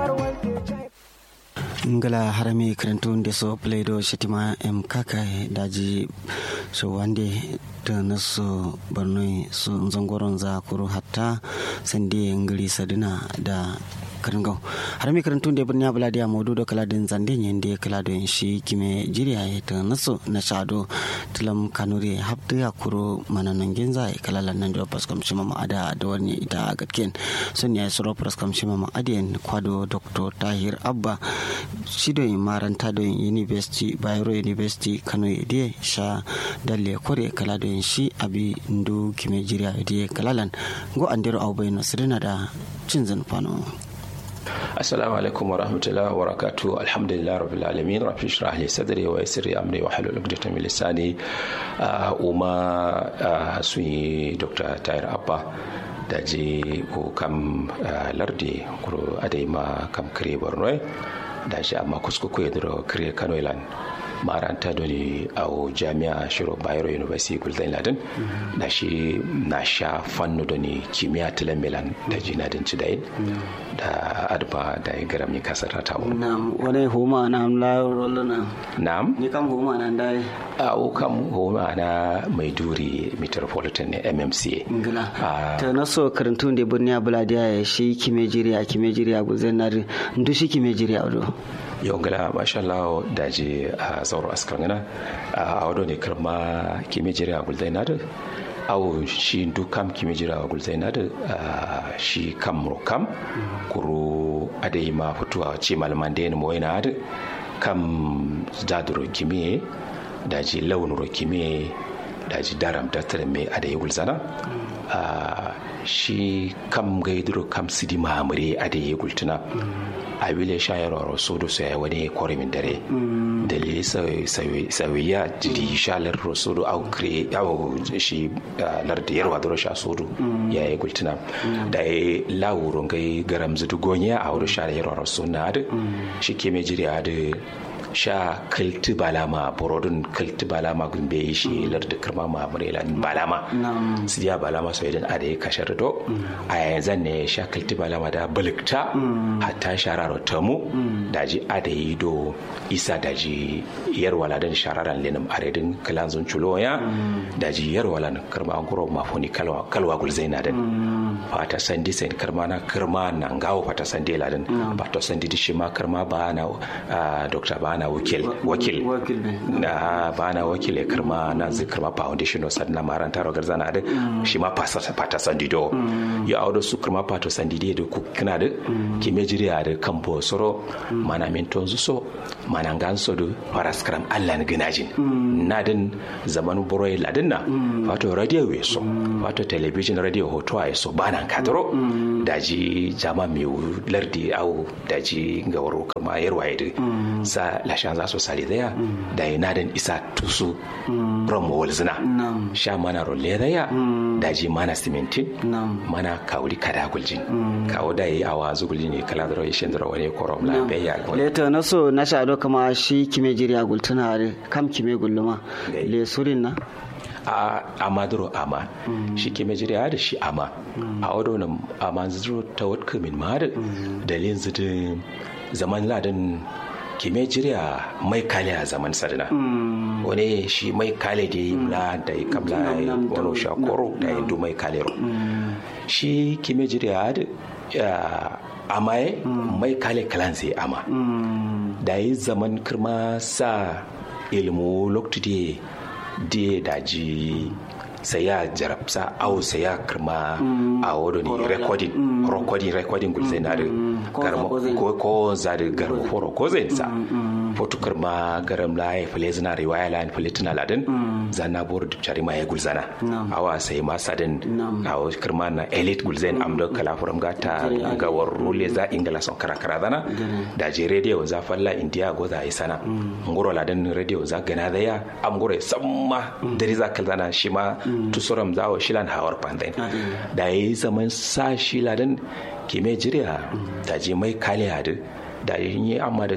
ngala harami karantun da so play-doh shitima em kaka daji so wande da nasu barnoi su zangoron za kuro hatta sande ngiri sadina da karangau harami karantun da birni abula da modu da kaladin zande yin da kaladin shi kime jiriya ya ta nasu na shado tilam kanuri hafta ya kuro mananan ginza ya kalalan nan da paskam shi mama ada da wani ita gatken sun ya suro paskam shi mama adiyan kwado dr tahir abba shi da maranta da university bayero university kano ya sha dalle kore kala da shi abi ndu kime jiriya ya kalalan go andero abubai nasirina da cin zanfano. السلام عليكم ورحمة الله وبركاته الحمد لله رب العالمين رب اشرح لي صدري ويسر لي أمري واحلل عقدة من لساني وما سوي دكتور تاير أبا daji ko kam lardi kuro adema kam kare borno da shi amma kuskuku ya duro kare kano ilan maranta doni a jami'a shiro bayero university gulden ladin da shi na sha fannu doni kimiyya tilan milan da jinadin cidayin da adba da ya gara mi kasar ta wuri na'am wani homa na la rolluna na'am ni kam homa na dai a o kam homa na maiduri metropolitan ne mmca ngila ta naso karantun da birni abuladiya ya shi kime jiriya kime jiriya gulden na ndu shi kime jiriya do yau gala masha Allah da je a zauro askar gana a wado ne karma kime jira gulzai na da awo shi dukam kime jira gulzai na da shi kam kam kuro adai ma fituwa ce malaman da yana mawai na da kam zaduro kime da ji launuro kime da ji daram da tare mai adai gulzana shi kam gaiduro kam sidi mamure adai gultuna a wile shayarwa sodo sai wani kore min dare dalili sawiya jiri shalar sodo au kre au shi lardi yarwa doro sha sodo ya yi gultina da ya lawuro gai garam zudu gonya a wuri shalar yarwa suna da shi ke mai jiri da sha kalti balama borodun kalti balama gumbe shi larda kirma ma murela balama sidiya balama so idan ada ya kashar do a yanzu ne sha kalti balama da balikta hatta shararo tamu daji ada yi do isa daji yar waladan shararan lenim aredin kalanzun chuloya daji yar walan kirma guro mafoni kalwa kalwa gulzaina din fata sandi sen kirma na kirma na ngawo fata sandi ladin ba to sandi dishi ma kirma ba na dr ba na wakil wakil na ba na wakil ya kirma na zikir ma foundation o sadna maran taro garzana da shi ma fata sandi do ya audo su kirma pato sandi de da kina da ki mejiri da kampo soro mana min tonzu so mana ganso do paraskram Allah na ginajin na din zaman boroy ladin na wato radio we so wato television radio hoto ay so bana kadro daji jama mi lardi au daji gawaro kama yarwaye da sa lashan za su sari daya da yi nadin isa tusu rom walzina sha mana rolle daya daji mana simintin mana kawuri kada guljin kawo da yi awa zugulji ne kala da rashin da wani korom la beya leto na so na sha kama shi kime jiriya gultuna kam kime gulluma le surin na a amaduro ama shi ke majiriya da shi ama a wadonan ama zuro ta wadka min ma da dalilin zidin zaman ladin kime jiriya mai kale a zaman sadina wani shi mai kale da yi mla da yi kabla wani shakoro da yi du mai kale ro shi kime jiriya da amaye mai kale kalan sai ama da yi zaman kirma sa ilmu lokacin da daji saya jarabsa au saya kirma a wado ni recording recording recording gulzai na da garma ko ko za da garma foro ko zai sa foto kirma garam la ya fale zina riwaya la fale tuna ladin zanna bor duk chari ma ya gulzana awa sai ma sadin awo kirma na elite gulzain am do kala furam gata ga war rule za ingala son kara kara dana da je radio za falla india go za isana ngoro ladin radio za gana da ya am ngoro samma dare za kalzana shi ma tusuram za wa shilan hawar pandain da yi zaman sa shi ladin kime jiriya da je mai kale hadu da yi amma da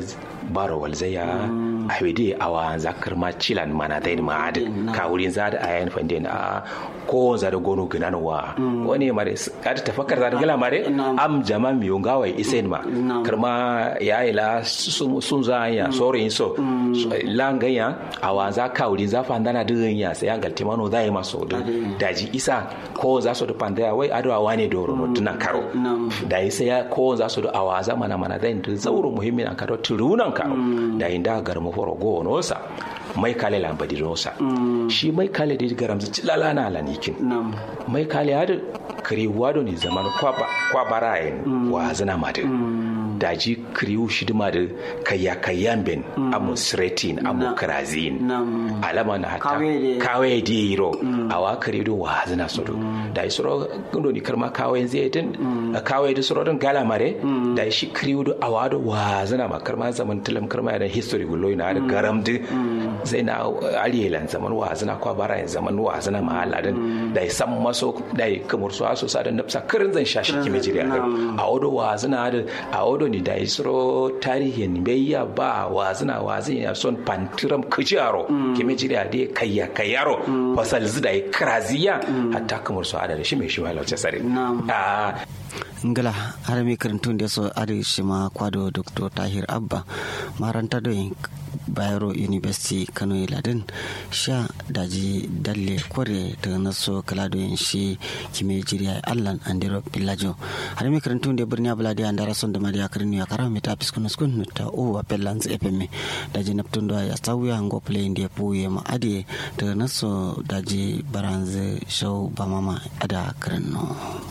baro walzaya a wede awa zakar ma cilan mana dai ma ad ka wurin za da ayan fande na ko za da gono ginan wa wani mare ka ta tafakkar za da gala mare am jama mi yonga wai isen ma karma ya ila sun za ya sore so langa ya awa za ka wurin za fandana din ya sai an galti mano za yi maso daji isa ko za su da pandaya wai adawa wane doro no tunan karo da isa ya ko za su da awa za mana mana zai zauro muhimmin an karo turunan karo da inda garmu foro go nosa mai kale lambadi nosa shi mai kale da garam ci lalana lanikin mai kale hadu kariwa ne zaman kwa barayen wa zana madin daji kriu shidima da kaya kayan ben amu sretin amu krazin alama na hata kawe di ro awa kare do wa zana sodo da isro gundo ni karma kawe zai tin kawe da soro don gala mare da shi kriu do awa do wa zana ma karma zaman tilam karma da history gullo na da garam di zai na aliyelan zaman wa zana kwa bara zaman wa zana ma aladin da san maso da kamar su aso sa da nafsa karin zan shashi kime jiri a odo wa zana da a odo ni da isro tarihin bayya ba wazina wazin ya son pantiram kujaro kime jiri a dai kayya kayyaro fasal zida ya kraziya hatta kamar su adada shi mai shi mai lauce sare ngala har mi karantun da so ari shi ma kwado dr tahir abba maranta do bayero university kano iladin sha daji dalle kore da naso kalado yin shi kime jiriya allan andiro pillajo har mi karantun da birni abuladi an dara son da mariya karni ya kara mi ta fiskun skun ta o wa pellans fm daji naptun da ya sauya ngo play ndi puye ma adi da naso daji baranze show bamama ada karno